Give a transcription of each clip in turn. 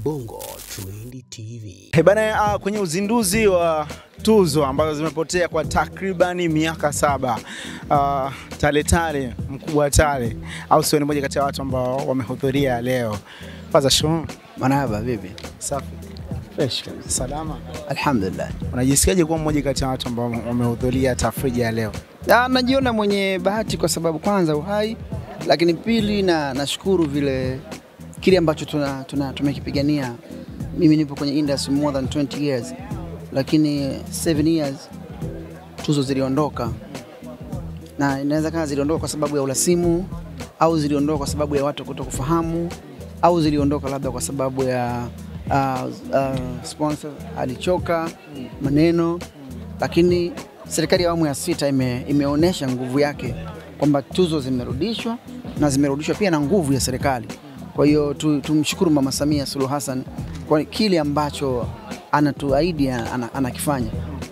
Bongo Trend TV. Hey bana, uh, kwenye uzinduzi wa tuzo ambazo zimepotea kwa takribani miaka saba uh, Tale Tale mkubwa wa Tale au sio, ni moja kati ya watu ambao wamehudhuria leo. Faza shum, Marhaba, vipi? safi fresh kabisa, salama. Alhamdulillah. Unajisikiaje kuwa mmoja kati ya watu ambao wamehudhuria tafrija ya leo? Ah, najiona mwenye bahati kwa sababu kwanza uhai, lakini pili na nashukuru vile kile ambacho tuna, tuna, tumekipigania. Mimi nipo kwenye industry more than 20 years, lakini 7 years tuzo ziliondoka, na inaweza kama ziliondoka kwa sababu ya urasimu au ziliondoka kwa sababu ya watu kuto kufahamu au ziliondoka labda kwa sababu ya uh, uh, sponsor alichoka maneno, lakini serikali ya awamu ya sita ime, imeonyesha nguvu yake kwamba tuzo zimerudishwa na zimerudishwa pia na nguvu ya serikali. Kwa hiyo tu, tumshukuru Mama Samia Suluhu Hassan kwa kile ambacho anatuahidi ana- anakifanya.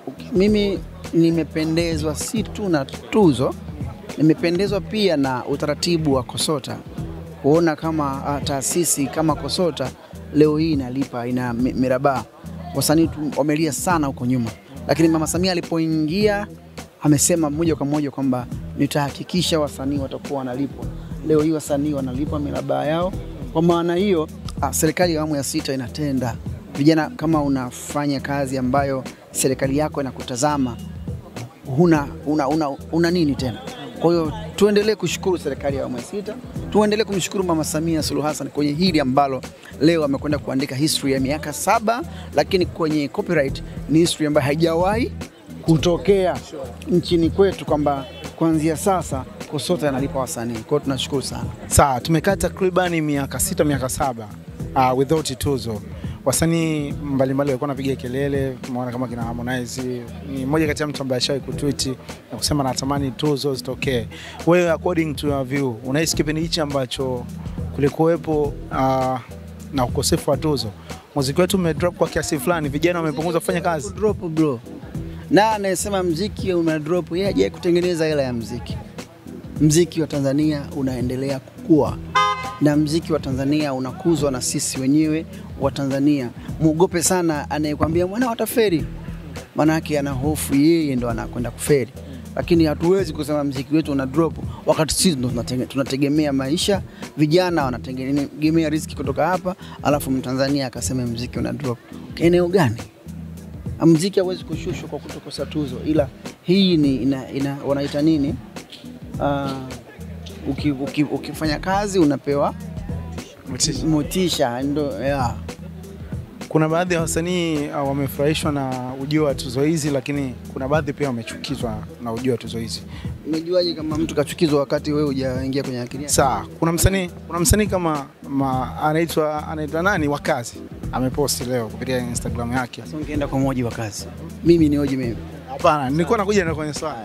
Mimi nimependezwa si tu na tuzo, nimependezwa pia na utaratibu wa KOSOTA kuona kama ah, taasisi kama KOSOTA leo hii inalipa ina mi- mirabaa. Wasanii tu- wamelia sana huko nyuma, lakini Mama Samia alipoingia amesema moja kwa moja kwamba nitahakikisha wasanii watakuwa wanalipwa. Leo hii wasanii wanalipwa mirabaa yao. Kwa maana hiyo, ah, serikali ya awamu ya sita inatenda. Vijana, kama unafanya kazi ambayo serikali yako inakutazama huna, una, una, una nini tena? Kwa hiyo tuendelee kushukuru serikali ya awamu ya sita, tuendelee kumshukuru Mama Samia Suluhu Hassan kwenye hili ambalo leo amekwenda kuandika history ya miaka saba, lakini kwenye copyright ni history ambayo haijawahi kutokea nchini kwetu, kwamba kuanzia sasa KOSOTA yanalipa wasanii. Kwa hiyo tunashukuru sana. Sawa, tumekaa takribani miaka sita miaka saba uh, without tuzo. Wasanii mbalimbali walikuwa wanapiga kelele, tumeona kama kina Harmonize ni mmoja kati ya mtu ambaye ashawahi kutweet na kusema natamani tuzo zitokee. Wewe according to your view, unahisi kipindi hichi ambacho kulikuwepo uh, na ukosefu wa tuzo, muziki wetu umedrop kwa kiasi fulani, vijana wamepunguza kufanya kazi? Drop bro, na anayesema mziki una drop, yeye hajawahi kutengeneza hela ya mziki. Mziki wa Tanzania unaendelea kukua na mziki wa Tanzania unakuzwa na sisi wenyewe wa Tanzania. Muogope sana anayekwambia mwana wataferi, maanake ana hofu yeye ndo anakwenda kuferi, lakini hatuwezi kusema mziki wetu una drop wakati sisi ndo tunatege- tunategemea maisha, vijana wanategemea riziki kutoka hapa, alafu Mtanzania akasema mziki una drop. Eneo gani? mziki hawezi kushushwa kwa kutokosa tuzo, ila hii ni ina, ina, wanaita nini? Uh, uki, uki, ukifanya kazi unapewa motisha, ndo yeah. Kuna baadhi ya wasanii uh, wamefurahishwa na ujio wa tuzo hizi, lakini kuna baadhi pia wamechukizwa na ujio wa tuzo hizi. Umejuaje kama mtu kachukizwa wakati wewe hujaingia kwenye akili yake? Sawa, kuna msanii kuna msanii kama ma, anaitwa anaitwa nani Wakazi ameposti leo kupitia Instagram yake. Sasa ungeenda kwa moji wa kazi, mimi ni hoji mimi Hapana, nilikuwa nakuja na kwenye swali.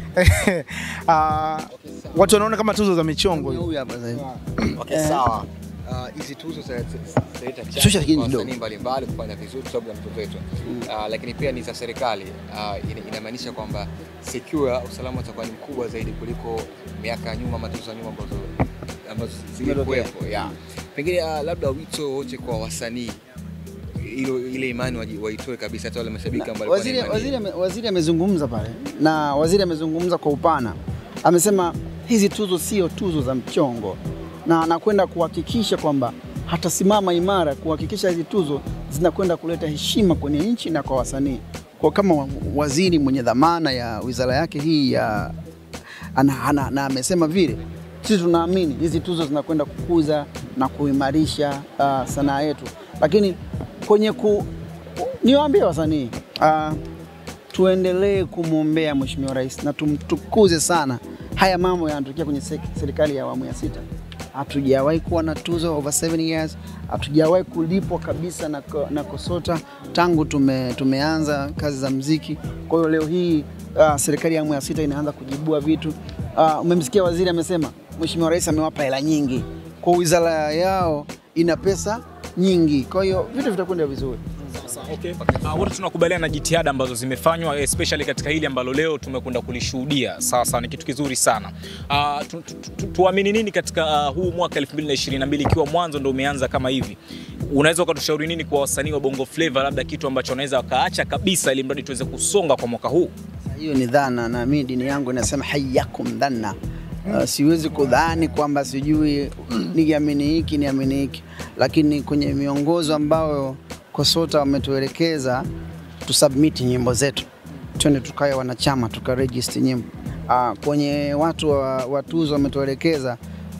uh, watu wanaona kama tuzo za michongo hivi. huyu hapa sasa hivi. Okay, sawa. Ah, hizi tuzo za- za- zitaleta Shusha chachu kidogo. kwa wasanii mbalimbali kufanya vizuri kwa sababu ya mtoto wetu, Ah, lakini pia ni za serikali. Ah, ina- inamaanisha kwamba secure usalama utakuwa ni mkubwa zaidi kuliko miaka ya nyuma, matuzo ya nyuma ambazo ambazo zilikuwepo. Yeah. Pengine ah, labda wito wote kwa wasanii ilo ile imani waji- waitoe kabisa, hata wale mashabiki ambao walikuwa na Waziri, imani waziri, ame- waziri amezungumza pale na waziri amezungumza kwa upana, amesema hizi tuzo sio tuzo za mchongo, na anakwenda kuhakikisha kwamba hatasimama imara kuhakikisha hizi tuzo zinakwenda kuleta heshima kwenye nchi na kwa wasanii. Kwa kama waziri mwenye dhamana ya wizara yake hii ya ana, ana, na amesema vile, sisi tunaamini hizi tuzo zinakwenda kukuza na kuimarisha uh, sanaa yetu, lakini kwenye ku, niwaambie wasanii uh, tuendelee kumwombea Mheshimiwa Rais na tumtukuze sana. Haya mambo yanatokea kwenye sek- serikali ya awamu ya sita. Hatujawahi kuwa na tuzo over 7 years, hatujawahi kulipwa kabisa na, ko- na KOSOTA tangu tume, tumeanza kazi za mziki. Kwa hiyo leo hii uh, serikali ya awamu ya sita inaanza kujibua vitu. Uh, umemsikia waziri amesema Mheshimiwa Rais amewapa hela nyingi, kwa wizara yao ina pesa nyingi, kwa hiyo vitu vitakwenda vizuri. Okay. Uh, wote tunakubaliana na jitihada ambazo zimefanywa especially katika hili ambalo leo tumekwenda kulishuhudia. Sasa ni kitu kizuri sana. Uh, tu, tu, tu, tuamini nini katika uh, huu mwaka 2022 ikiwa mwanzo ndo umeanza kama hivi? Unaweza ukatushauri nini kwa wasanii wa Bongo Flava, labda kitu ambacho wanaweza wakaacha kabisa ili mradi tuweze kusonga kwa mwaka huu? hiyo ni dhana na mimi dini yangu inasema hayyakum dhanna. Uh, siwezi kudhani kwamba sijui niamini hiki niamini hiki, lakini kwenye miongozo ambayo KOSOTA wametuelekeza tusubmit nyimbo zetu, twende tukawe wanachama tukaregister nyimbo. Uh, kwenye watu wa, wa tuzo wametuelekeza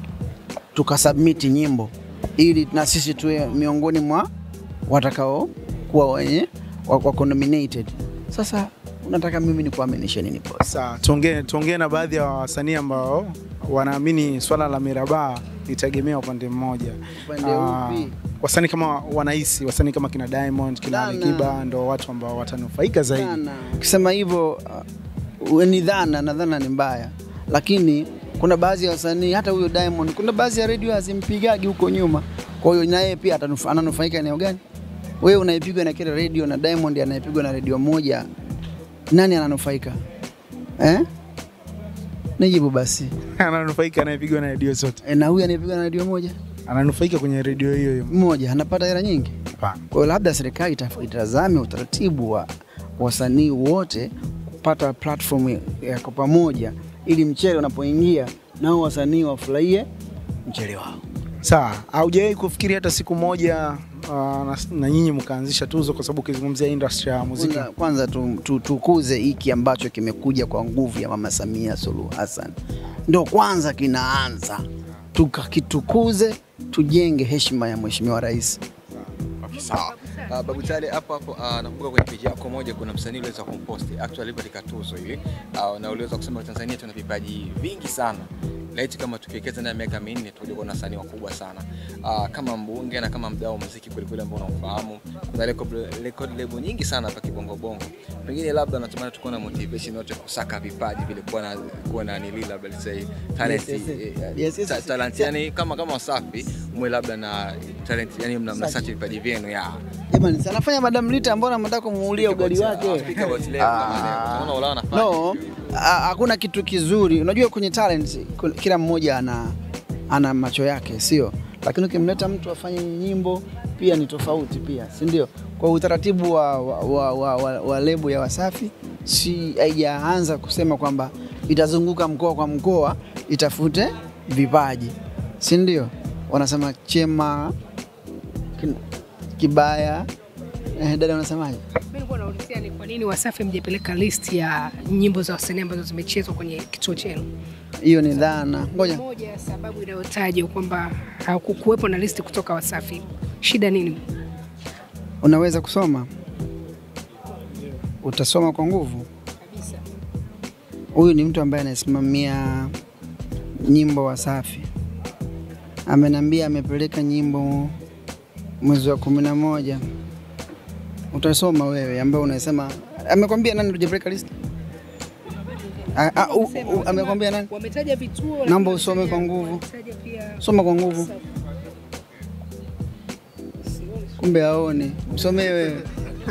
tukasubmit nyimbo ili na sisi tuwe miongoni mwa watakao kuwa wenye wako nominated. Sasa unataka mimi nikuaminishe nini boss? Sawa, tuongee tuongee na baadhi ya wasanii ambao wanaamini swala la mirabaha litegemea upande mmoja. Upande Ah, upi? wasanii kama wanahisi wasanii kama kina Diamond, kina Sana. Alikiba ndo watu ambao watanufaika zaidi. Sana. Ukisema hivyo uh, ni dhana na dhana ni mbaya, lakini kuna baadhi ya wasanii hata huyo Diamond, kuna baadhi ya redio hazimpigagi huko nyuma, kwa hiyo na yeye pia atanufa- ananufaika eneo gani? Wewe unaipigwa na kile redio na Diamond anayepigwa na redio moja, nani ananufaika eh? Nijibu basi. Ananufaika anayepigwa na redio zote, E, na huyu anayepigwa na redio moja ananufaika kwenye redio hiyo hiyo. moja anapata hela nyingi. Hapana. Kwa hiyo labda serikali itaf- itazame utaratibu wa wasanii wote kupata platform ya- ya kwa pamoja, ili mchele unapoingia nao wasanii wafurahie mchele wao. Sawa, haujawahi kufikiri hata siku moja uh, na, na nyinyi mkaanzisha tuzo, kwa sababu ukizungumzia industry ya muziki Kwanza, kwanza tu, tu, tukuze hiki ambacho kimekuja kwa nguvu ya Mama Samia Suluhu Hassan, ndo kwanza kinaanza, tukakitukuze, tujenge heshima ya Mheshimiwa Rais. Okay, sawa. Uh, Babu Tale hapo hapo uh, nakumbuka kwenye page yako moja kuna msanii uliweza kumpost actually katika tuzo hivi uh, na uliweza kusema Tanzania tuna vipaji vingi sana laiti kama tukiwekeza ndani ya miaka minne tutakuja kuwa na wasanii wakubwa sana uh, kama mbunge na kama mdau wa muziki kwelikweli ambao unaufahamu kuna record, record label nyingi sana hapa kibongo bongo pengine labda natumani tukuwa na motivation yote kusaka vipaji vile kuwa na kuwa na nili labda let's say talent Yes, yes, yes. eh, Yes, yes, ta- yes. talent yani kama kama Wasafi mwe labda na talent yani mna mna search vipaji vyenu ya Jamani, si anafanya Madam Lita, mbona mnataka kumuulia ugali wake? Speak about level kama leo. Tunaona Ulaya wanafanya. No, ha- hakuna kitu kizuri. Unajua kwenye talent ku- kila mmoja ana ana macho yake, sio? Lakini ukimleta mtu afanye nyimbo pia ni tofauti pia, si ndio? Kwa utaratibu wa, wa, wa, wa, wa, wa lebo ya Wasafi si haijaanza kusema kwamba itazunguka mkoa kwa mkoa itafute vipaji, si ndio? Wanasema chema kin- kibaya. Eh, dada unasemaje? Mimi nilikuwa naulizia ni kwa nini Wasafi mjapeleka list ya nyimbo za wasanii ambazo zimechezwa kwenye kituo chenu. Hiyo ni dhana. Ngoja Moja ya sababu inayotajwa kwamba hakukuwepo na listi kutoka Wasafi, shida nini? Unaweza kusoma, utasoma kwa nguvu. Kabisa. Huyu ni mtu ambaye anasimamia nyimbo Wasafi, ameniambia amepeleka nyimbo mwezi wa kumi na moja. Utasoma wewe ambaye unasema, amekwambia nani tujapeleka list? Ah, ah, u- u- Amekwambia nani? Wametaja vituo. Naomba lakini usome wametaja- kwa nguvu. wametaja pia Soma kwa nguvu, Wasafi. kumbe aone. Msomee wewe.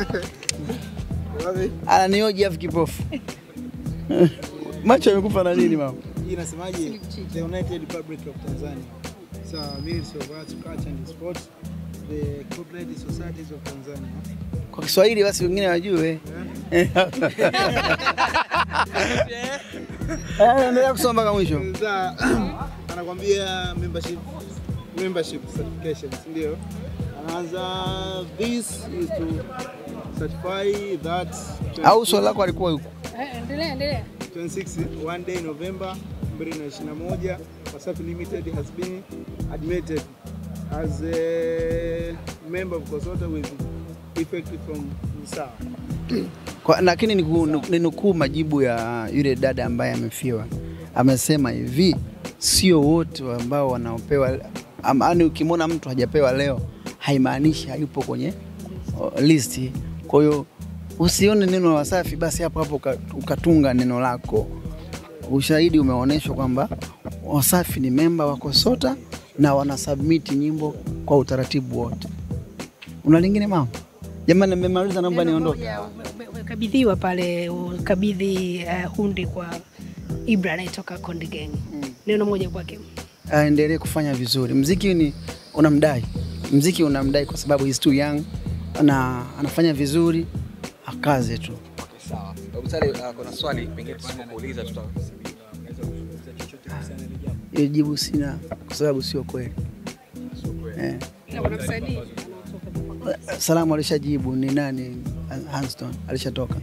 Ananioji afu kipofu. Macho yamekufa na nini mama? hii inasemaje? The United Republic of Tanzania. So, Ministry of Arts, Culture and Sport, the Cooperative Societies of Tanzania. Kwa Kiswahili basi wengine wajue. Eh, Endelea kusoma mpaka mwisho. Sasa anakwambia membership membership certification, si ndio? Anaanza this is to certify that Au swali lako alikuwa yuko. Eh, Endelea, endelea. 26 one day November 2021 Wasafi Limited has been admitted as a member of COSOTA with effect from sawa. Kwa- Lakini niku- ninukuu majibu ya yule dada ambaye amefiwa. Amesema hivi, sio wote ambao wanaopewa ama- yaani ukimwona mtu hajapewa leo haimaanishi hayupo kwenye o, listi. Kwa hiyo usione neno Wasafi basi hapo hapo uka- ukatunga neno lako. Ushahidi umeonyeshwa kwamba Wasafi ni memba wa KOSOTA na wanasubmiti nyimbo kwa utaratibu wote. Una lingine mama? Jamani, nimemaliza, naomba Neno niondoke. moja, ume- ume- Umekabidhiwa pale, ukabidhi uh, hundi kwa Ibra anayetoka Konde Gang. Neno moja kwake. aendelee kufanya vizuri. Mziki ni unamdai, mziki unamdai kwa sababu he's too young na anafanya vizuri, akaze tu. Okay, sawa. Babu Sale, uh, kuna swali pengine tusipokuuliza tuta Hiyo jibu sina kwa sababu sio kweli. Eh. Ila kuna msanii Salamu alishajibu ni nani? Hanston alishatoka.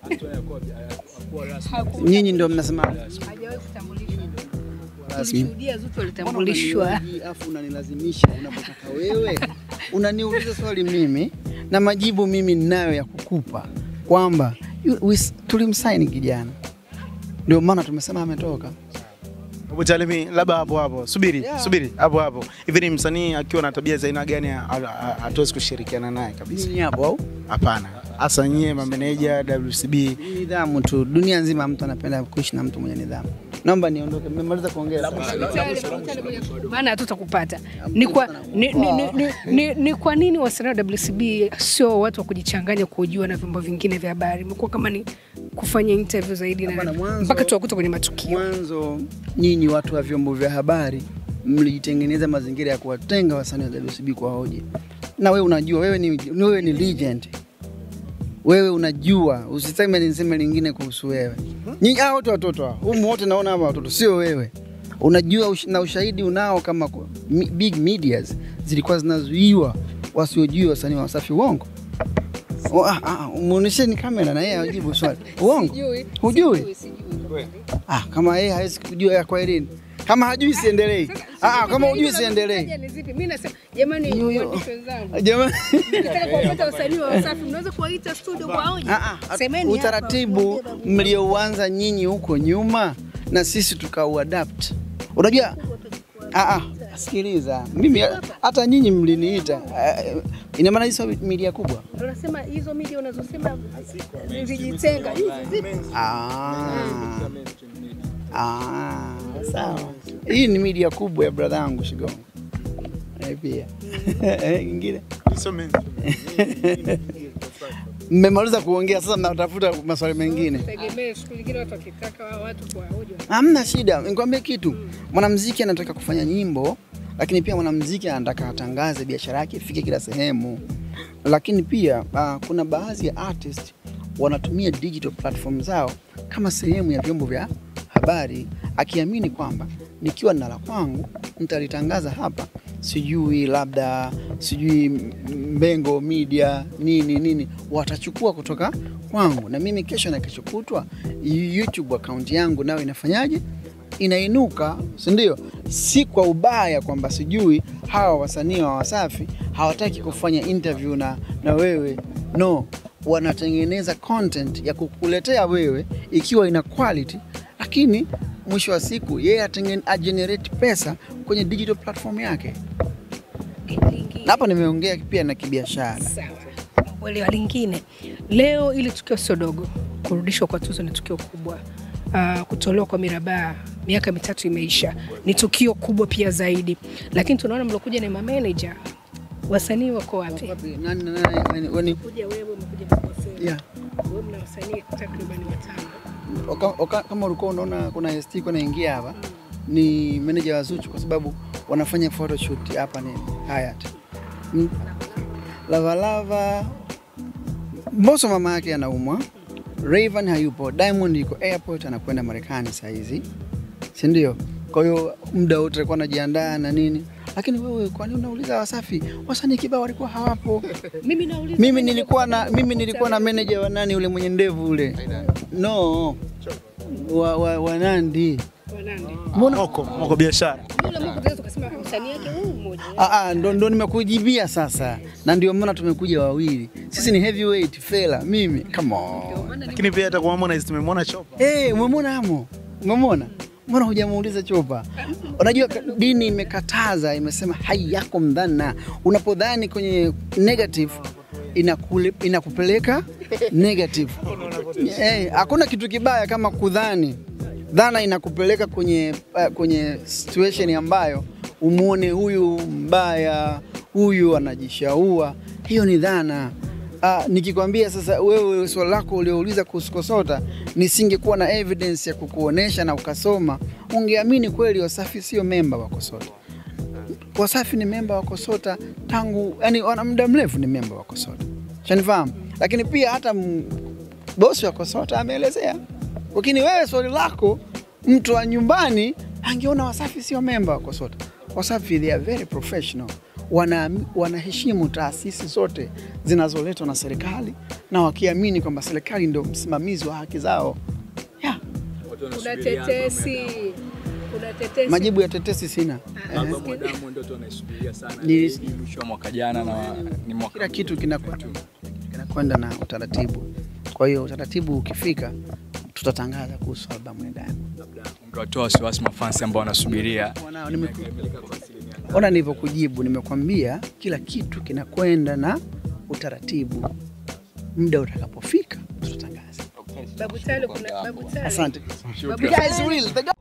Nyinyi ndio mnasema hajawahi kutambulishwa. rasmi. Tulishuhudia Zuchu alitambulishwa. Afu unanilazimisha unapotaka wewe, unaniuliza swali mimi na majibu mimi ninayo ya kukupa kwamba yu- wis- tulimsaini kijana, ndio maana tumesema ametoka. Hebu Chalimi, labda hapo hapo, subiri Yeah. subiri hapo hapo. Hivi ni msanii akiwa na tabia za aina gani ha- ha- hatuwezi kushirikiana naye kabisa? Nini hapo au Hapana, hasa nyie mameneja WCB. nidhamu tu. Dunia nzima mtu anapenda kuishi na mtu mwenye nidhamu. Naomba niondoke, mmemaliza kuongea. maana hatutakupata. Ni kwa, ni, ni, ni, ni, ni, ni kwa nini wasanii wa WCB sio watu wa kujichanganya kujua na vyombo vingine vya habari? Imekuwa kama ni kufanya interview zaidi na Hapana, mwanzo- mpaka tuwakuta kwenye matukio. Mwanzo nyinyi watu wa vyombo vya habari mlijitengeneza mazingira ya kuwatenga wasanii wa WCB kwa hoja, na wewe unajua, wewe ni, wewe ni legend, wewe unajua, usiseme niseme lingine kuhusu wewe. Nyinyi hao wote watoto hao, humu wote naona hapa watoto, sio wewe. Unajua ush, na ushahidi unao kama kwa- mi, big medias zilikuwa zinazuiwa wasiojui wasanii wa Wasafi. Uongo? Oh, ah, ah, muonesheni kamera na yeye ajibu swali. Uongo? Hujui? Ah, kama yeye hawezi kujua ya kwa elini. Kama hajui siendelei. Ah, ah, kama hujui siendelei. Mimi nasema jamani, Yo, yo. waandishi wenzangu, Jamani. nikitaka kuwapata wasanii wa Wasafi mnaweza kuwaita studio kwa hoja. Ah, ah, Semeni hapa. utaratibu mliouanza nyinyi huko nyuma na sisi tukauadapt. Unajua ah, ah, sikiliza. Mimi hata nyinyi mliniita. Ah, ina maana hizo media kubwa. Ndio nasema hizo media unazosema zijitenga hizi zipo. Ah. Ah, sawa. Hii ni media kubwa ya brother yangu Shigongo. Eh, pia. Eh, Ingine. Mmemaliza kuongea sasa mnatafuta maswali mengine. Tegemee siku nyingine watu wakitaka watu kwa hoja. Hamna shida, nikwambie kitu. Mwanamuziki anataka kufanya nyimbo, lakini pia mwanamuziki anataka atangaze biashara yake ifike kila sehemu. Lakini pia uh, kuna baadhi ya artist wanatumia digital platform zao kama sehemu ya vyombo vya habari, akiamini kwamba nikiwa na la kwangu nitalitangaza hapa, sijui labda sijui Mbengo Media nini nini, watachukua kutoka kwangu, na mimi kesho na kesho kutwa YouTube account yangu nayo inafanyaje? Inainuka, si ndio? Si kwa ubaya kwamba sijui hawa wasanii wa Wasafi hawataki kufanya interview na, na wewe no, wanatengeneza content ya kukuletea wewe ikiwa ina quality, lakini mwisho wa siku yeye atenge- agenerate pesa kwenye digital platform yake. Na hapa nimeongea pia na kibiashara. Sawa. Uelewa lingine, leo ili tukio sio dogo, kurudishwa kwa tuzo ni tukio kubwa. Uh, kutolewa kwa mirabaha miaka mitatu imeisha, ni tukio kubwa pia zaidi, lakini tunaona mlokuja na mameneja, wasanii wako wapi? Nani, nani, nani, nani, Kuja wewe umekuja na Kosea. yeah. Wewe mna wasanii takriban watano. Oka- oka- kama ulikuwa unaona kuna ST kuna ingia hapa ni manager wa Zuchu kwa sababu wanafanya photoshoot hapa ni Hyatt. Mm, Lava Lava Mbosso mama yake anaumwa, Rayvanny hayupo, Diamond yuko airport anakwenda Marekani saa hizi, si ndio? Kwa hiyo muda wote alikuwa anajiandaa na nini, lakini wewe kwa nini unauliza Wasafi? Wasanii kibao walikuwa hawapo. Mimi nauliza Mimi nilikuwa na mimi nilikuwa na manager wa nani ule mwenye ndevu ule, no wa, wa, wa Nandi. wanande. Moko, moko biashara. Yule Mungu tunaweza kusema msanii yake huyu mmoja. Ah, ah, ndo, ndo nimekujibia sasa, na ndio maana tumekuja wawili. Sisi ni heavyweight fela, mimi come on. Lakini pia hata kwa Harmonize tumemwona Chopa. Hey, umemwona hamo? Umemwona? Mbona hujamuuliza Chopa? Unajua ka- dini imekataza, imesema hai yako mdhana. Unapodhani kwenye negative inakule, inakupeleka negative. Eh, hakuna kitu kibaya kama kudhani. Dhana inakupeleka kwenye uh, kwenye situation ambayo umuone huyu mbaya, huyu anajishaua. Hiyo ni dhana. Ah, nikikwambia sasa wewe swali lako uliouliza kuhusu Kosota, nisingekuwa na evidence ya kukuonesha na ukasoma, ungeamini kweli Wasafi sio memba wa Kosota. Wasafi ni memba wa Kosota tangu, yani wana muda mrefu ni memba wa Kosota, shanifahamu. Lakini pia hata m- bosi wa Kosota ameelezea. Lakini wewe swali lako, mtu wa nyumbani angeona Wasafi sio memba wa Kosota. Wasafi they are very professional, wana wanaheshimu taasisi zote zinazoletwa na serikali na wakiamini kwamba serikali ndio msimamizi wa haki zao. Yeah. Kuna tetesi, kuna tetesi. Majibu ya tetesi sina. Baba Mwadamu ndio tu anaisubiria sana. Ni- Ni mwisho wa mwaka jana na ni mwaka Kila kitu kinakwenda kinakwenda na utaratibu. Kwa hiyo utaratibu ukifika, tutatangaza kuhusu albamu ya Diamond. ungewatoa wasiwasi mafansi ambao wanasubiria Wanao, nime- Ona nilivyokujibu, nimekwambia kila kitu kinakwenda na utaratibu. Muda utakapofika tutatangaza. Babu Tale, kuna Babu Tale. Asante. Babu You guys will. The